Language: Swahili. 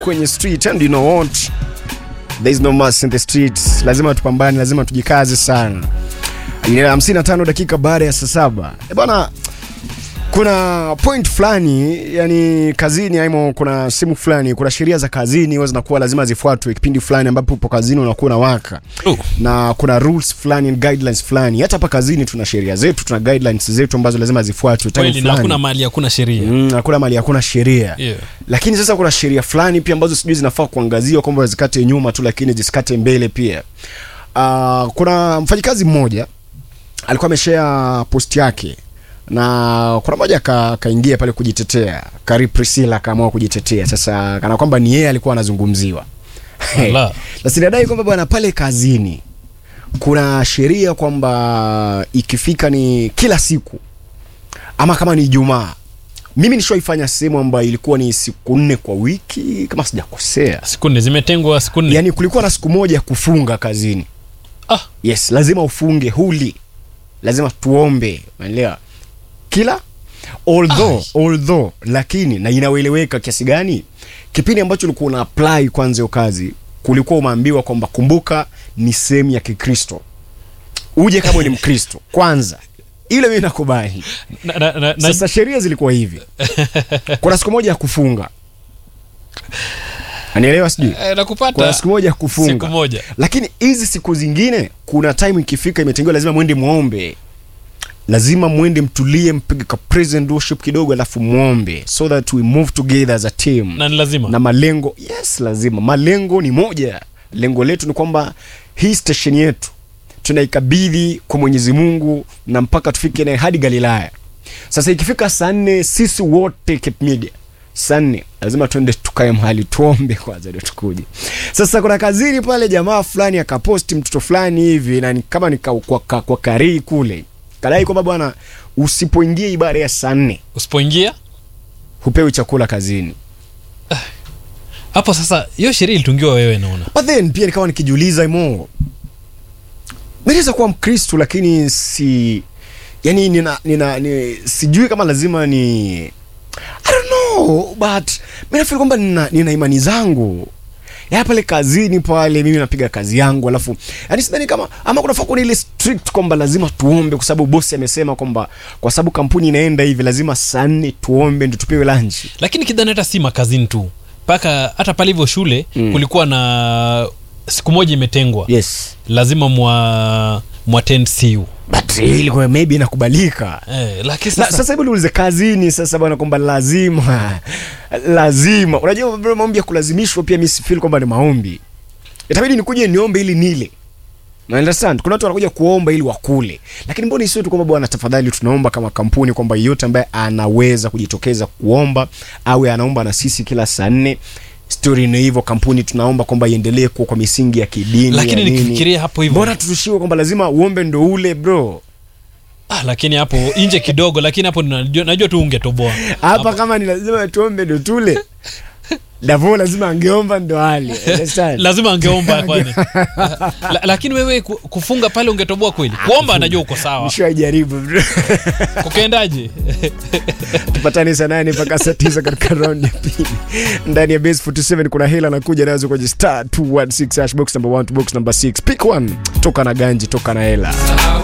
kwenye street and you know what there is no mercy in the streets lazima tupambane lazima tujikaze sana Ile 55 dakika baada ya saa saba Eh, bwana kuna point fulani yani kazini aimo kuna simu fulani kuna sheria za kazini huwa zinakuwa lazima zifuatwe kipindi fulani ambapo upo kazini unakuwa unawaka Oh. na kuna rules fulani and guidelines fulani hata hapa kazini tuna sheria zetu tuna guidelines zetu ambazo lazima zifuatwe time kweli na fulani. hakuna mali hakuna sheria Mm, hakuna mali hakuna sheria Yeah. lakini sasa kuna sheria fulani pia ambazo sijui zinafaa kuangaziwa kwamba zikate nyuma tu lakini zisikate mbele pia uh, kuna mfanyikazi mmoja alikuwa ameshare post yake na kuna moja ka- kaingia pale kujitetea kari priscilla akaamua kujitetea sasa kana kwamba ni yeye alikuwa anazungumziwa Ala. sasa inadai kwamba bwana pale kazini kuna sheria kwamba ikifika ni kila siku ama kama ni Ijumaa. Mimi nishaifanya sehemu ambayo ilikuwa ni siku nne kwa wiki kama sijakosea. siku nne zimetengwa siku nne Yaani kulikuwa na siku moja ya kufunga kazini. ah, Yes, lazima ufunge huli. Lazima tuombe, unaelewa? Kila although although lakini na inaeleweka kiasi gani kipindi ambacho ulikuwa una apply kwanza hiyo kazi kulikuwa umeambiwa kwamba kumbuka ni sehemu ya Kikristo. Uje kama ni Mkristo kwanza. Ile mimi nakubali. na, na, na, na, Sasa sheria zilikuwa hivi. Kuna siku moja ya kufunga. Anielewa sijui? eh, Kuna nakupata siku moja ya kufunga. siku moja Lakini hizi siku zingine kuna time ikifika imetengewa lazima mwende muombe. Lazima mwende mtulie mpige ka present worship kidogo alafu muombe so that we move together as a team. na ni lazima Na malengo, yes lazima. Malengo ni moja. Lengo letu ni kwamba hii station yetu tunaikabidhi kwa Mwenyezi Mungu na mpaka tufike naye hadi Galilaya. Sasa ikifika saa nne sisi wote Cape Media saa nne lazima tuende tukae mahali tuombe kwanza ndio tukuje. Sasa kuna kazini pale jamaa fulani akaposti mtoto fulani hivi na ni kama ni kwa, kwa, kwa, kwa karii kule kadai kwamba bwana usipoingia ibada ya saa nne usipoingia hupewi chakula kazini. hapo sasa hiyo sheria ilitungiwa wewe naona But then pia nikawa nikijiuliza imo naweza kuwa Mkristo lakini si yani nina, nina, ni, sijui kama lazima ni I don't know but mimi nafikiri kwamba nina, nina imani zangu ya pale kazini pale mimi napiga kazi yangu alafu yani sidhani kama ama kunafaa kuwa na ile strict kwamba lazima tuombe kwa sababu bosi amesema kwamba kwa sababu kampuni inaenda hivi lazima saa nne tuombe ndio tupewe lunch lakini kidhani hata si makazini tu mpaka hata pale hivyo shule Mm. kulikuwa na siku moja imetengwa yes lazima mwa mwatend siu but ilikuwa maybe inakubalika eh, lakini Na, sasa, sasa hebu niulize kazini sasa bwana kwamba lazima lazima unajua bro, maombi ya kulazimishwa pia mi sifeel kwamba ni maombi itabidi nikuje niombe ili nile Na understand kuna watu wanakuja kuomba ili wakule lakini mbona isiwe tu kwamba bwana tafadhali tunaomba kama kampuni kwamba yeyote ambaye anaweza kujitokeza kuomba awe anaomba na sisi kila saa nne stori ni hivyo kampuni tunaomba kwamba iendelee kuwa kwa misingi ya kidini lakini ya nini. nikifikiria hapo hivyo mbona tutushiwe kwamba lazima uombe ndo ule bro ah, lakini hapo nje kidogo lakini hapo najua, najua tu ungetoboa hapa kama ni lazima tuombe ndo tule davo lazima angeomba ndo ale Understand? lazima angeomba kwani La, lakini wewe ku- kufunga pale ungetoboa kweli kuomba anajua uko sawa nishaijaribu bro. kukaendaje tupatane saa nane mpaka saa tisa katika raundi ya pili ndani ya base 47 kuna hela anakuja nazo kwenye star 216 hash box number 1 to box number 6 pick one toka na ganji toka na hela